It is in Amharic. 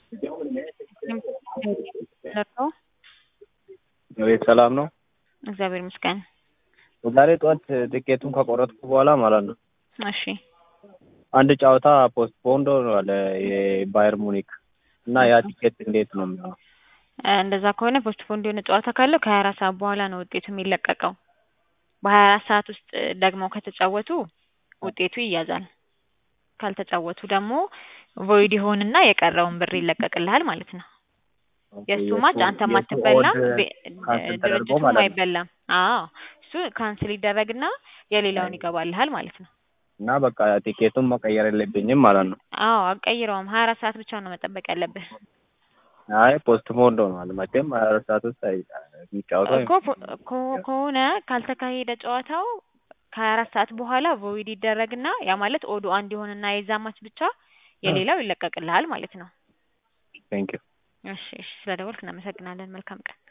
ለርሶ ቤት ሰላም ነው? እግዚአብሔር ይመስገን። ዛሬ ጠዋት ትኬቱን ከቆረጥኩ በኋላ ማለት ነው እሺ አንድ ጨዋታ ፖስትፖንድ ሆኗል የባየር ሙኒክ እና ያ ቲኬት እንዴት ነው የሚሆነው? እንደዛ ከሆነ ፖስትፖንድ የሆነ ጨዋታ ካለው ከሀያ አራት ሰዓት በኋላ ነው ውጤቱ የሚለቀቀው። በሀያ አራት ሰዓት ውስጥ ደግሞ ከተጫወቱ ውጤቱ ይያዛል። ካልተጫወቱ ደግሞ ቮይድ ይሆንና የቀረውን ብር ይለቀቅልሃል ማለት ነው። የእሱ ማች አንተም አትበላም፣ ቤ- ካንስል ተደርጎ ድርጅቱም ማለት ነው። አይበላም። አዎ እሱ ካንስል ይደረግና የሌላውን ይገባልሃል ማለት ነው። እና በቃ ቲኬቱን መቀየር የለብኝም ማለት ነው። አዎ አቀይረውም። ሀያ አራት ሰዓት ብቻ ነው መጠበቅ ያለብህ አይ ፖስትፖንድ ሆኗል። መቼም ሀያ አራት ሰዓት ውስጥ አይ- የሚጫወተው እኮ ፖ- ኮ- ከሆነ ካልተካሄደ ጨዋታው ከሀያ አራት ሰዓት በኋላ ቮይድ ይደረግና ያ ማለት ኦዱ አንድ ይሆንና የዛ ማች ብቻ የሌላው ይለቀቅልሃል ማለት ነው። ቴንክ ዩ እሺ እሺ፣ ስለደወልክ እናመሰግናለን። መልካም ቀን።